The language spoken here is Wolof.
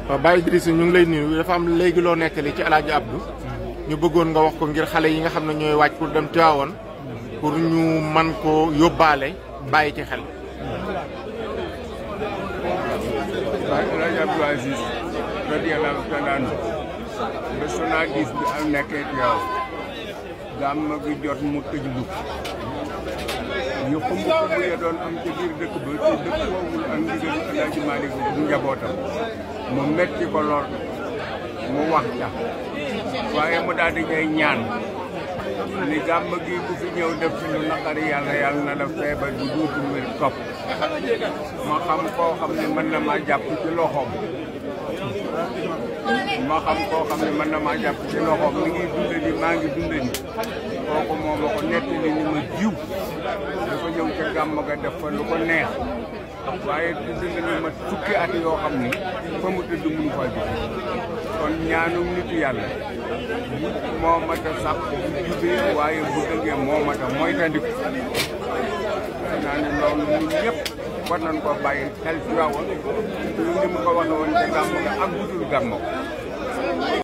waaw Baye Idrissa ñu ngi lay nuyu dafa am léegi loo nettali ci El Hadj Abdou ñu bëggoon nga wax ko ngir xale yi nga xam ne ñooy wàcc pour dem Tivaouane pour ñu man ko yóbbaale bàyyi ci xel. waaye El Hadj Abdou Aziz radiyallahu taala anhu ba Sonadis bi am nekkee Tivaouane gàmm gi jot mu tëj lu ñu xumb xumb ya doon am ci biir dëkk ba te dëkk boobu am ndigal El Hadj Malick bu njabootam mu metti ko lool mu wax ca waaye mu daal di ñay ñaan ni gàmm gi bu fi ñëw def ci lu naqari yàlla yàlla na la feebar bu duutul wér topp ma xam koo xam ne mën na maa jàpp ci loxoom ma xam koo xam ne mën na maa jàpp ci loxoom mi ngi dunde ni maa ngi dunde ni kooku moo ma ko nettali ni ma jiw dafa ñëw ca gàmm ga def fa lu ko neex waaye tudd na ni ma fukki at yoo xam ni fa mu tëdd mënu faa jóg kon ñaanum nitu yàlla moo mat a sàpp bu jubee waaye bu dëggee moo mat a moytandiku naa ne loolu ñun ñëpp war nañ ko bàyyi xel ci waawoon ni mu ko waxee woon ca gàmm ga ak budul gàmm